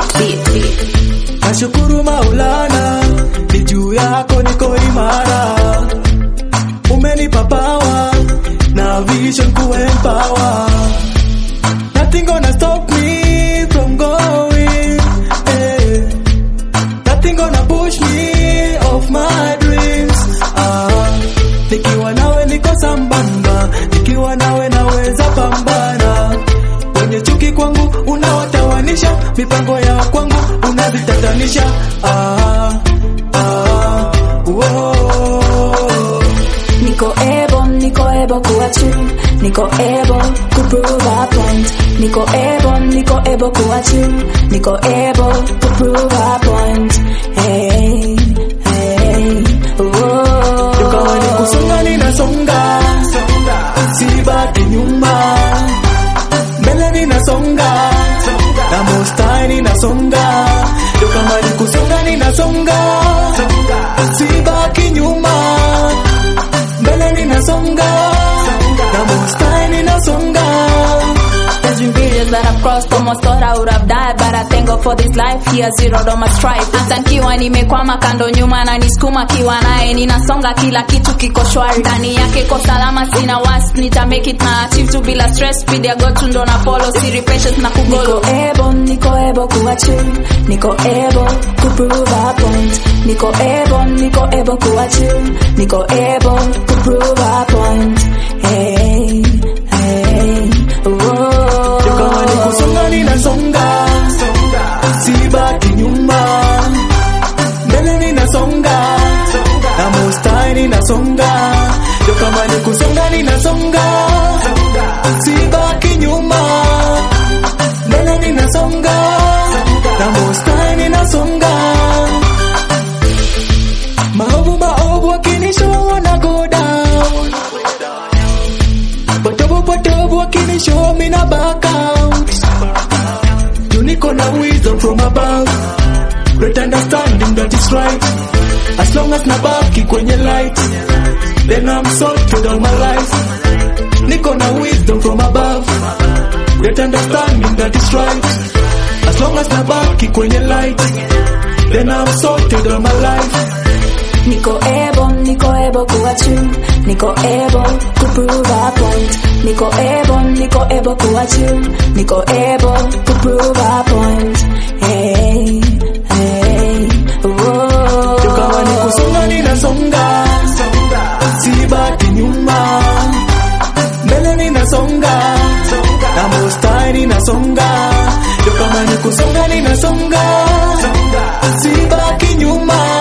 beat, beat, beat. Nashukuru Maulana, ni juu yako niko imara. Umenipa power na vision ku empower. Nothing gonna stop me from going. eh. Nothing gonna push me off my dreams. Ah, nikiwa nawe niko sambamba, nikiwa nawe naweza pambana. Wenye chuki kwangu unawatawanisha, mipango ya kwangu unavitatanisha. Ah, ah, whoa. Niko able, niko able kuwa true. Niko able to prove a point. Niko able, niko able kuwa true. Niko able to prove a point. Hey, hey, Kama ni whoa. kusonga ninasonga, sibaki nyuma, mbele ninasonga, na mostai ninasonga. Ndio kama ni kusonga ninasonga, sibaki nyuma, mbele ninasonga, na mostai ninasonga. There's been periods that I've crossed, almost thought I would have died, but I thank God for this life. He has zeroed all my strife. Hata nikiwa nimekwama kando nyuma na nisukuma kiwa naye, ninasonga kila kitu kiko shwari. Ndani yake ko salama, sina wasi, nita make it na achieve tu bila stress. Speed ya God tu ndo na follow, siri patience na kugolo. Niko able, niko able kuwa true. Niko able to prove a point. Niko able, niko able kuwa true. Niko able to prove a point. Hey, hey, whoa. Ndio kama ni kusonga ninasonga, sibaki nyuma, mbele ninasonga, na mostai ninasonga. Ndio kama ni kusonga ninasonga, sibaki nyuma, mbele ninasonga, na mostai ninasonga. Maovu maovu wakinisho wana go down Potovu potovu wakinisho mina back out You niko na wisdom from above Great understanding that is right As long as nabaki kwenye light Then I'm sorted all my life Niko na wisdom from above Great understanding that is right As long as nabaki kwenye light Then I'm sorted all my life Niko able, niko able kuwa true. Niko able to prove a point. Niko able, niko able kuwa true. Niko able to prove a point. Hey, hey, whoa. Ndio kama ni kusonga ninasonga, sibaki nyuma, mbele ninasonga, na mostai ninasonga. Ndio kama ni kusonga ninasonga, sibaki nyuma,